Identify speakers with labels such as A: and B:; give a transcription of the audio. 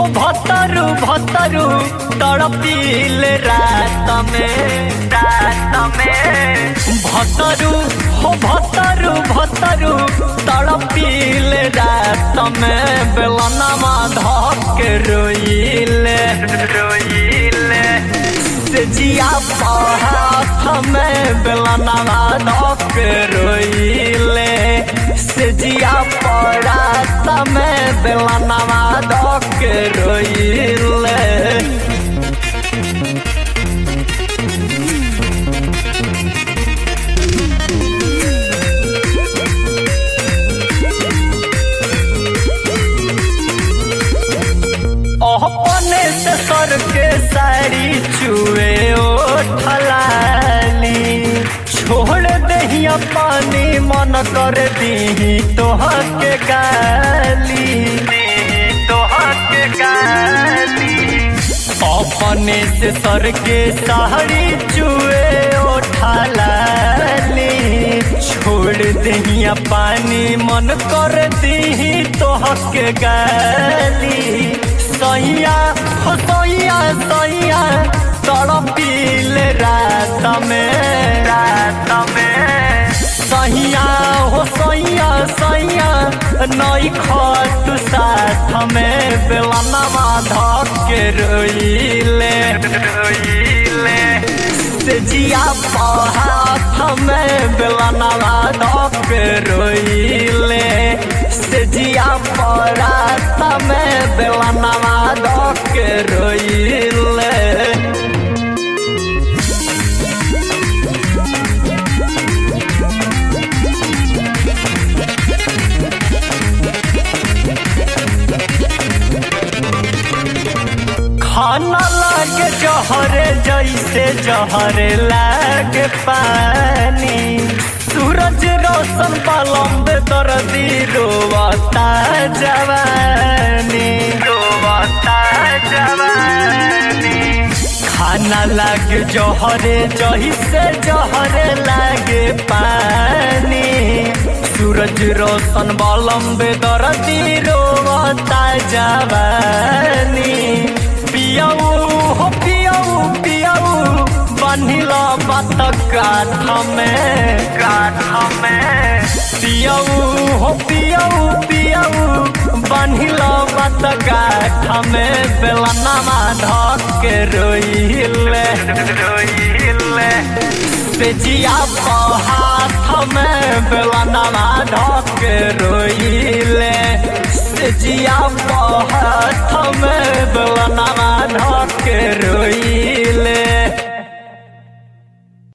A: हो भतरू भतरू तड़पील रात में रात में भतरू हो भतरू भतरू तड़पील रात में बेलनमा धक रोइले रोइले से जिया हाथ में बेलनमा धक रोइले से जिया पड़ा में बेलनमा धक रोइले अपने से सर के साड़ी चुए ओठलाली छोड़ दहिया पानी मन कर दी तोहर के गाली तोहर के गाली अपने से सर के साड़ी चुए ओठलाली छोड़ दहिया पानी मन कर दी तोहर के गाली सैया हो सैया सैया तड़पील रात में रात में सैया हो सैया सैया नई खत साथ में बेलनमा धक के रोइले रोइले से जिया हाथ में बेलनमा धक के रोइले से जिया परात में बेलनमा धक के रोइले खाना लागे जहरे जैसे जहरे लागे पानी सूरज रोशन पलम्ब दर्दी रोवता जवानी रोवता जवानी खाना लागे जहरे जैसे जहरे लागे पानी सूरज रोशन बलम्ब दर्दी रोवता जवानी पियाऊ हो पियाऊ पियाऊ बनिला बात काठ में काठ में पियाऊ हो पियाऊ पियाऊ बनिला बात काठ में बेलनमा धक के रोइले रोइले से जिया हाथ में बेलनमा धक के रोइले से जिया हाथ में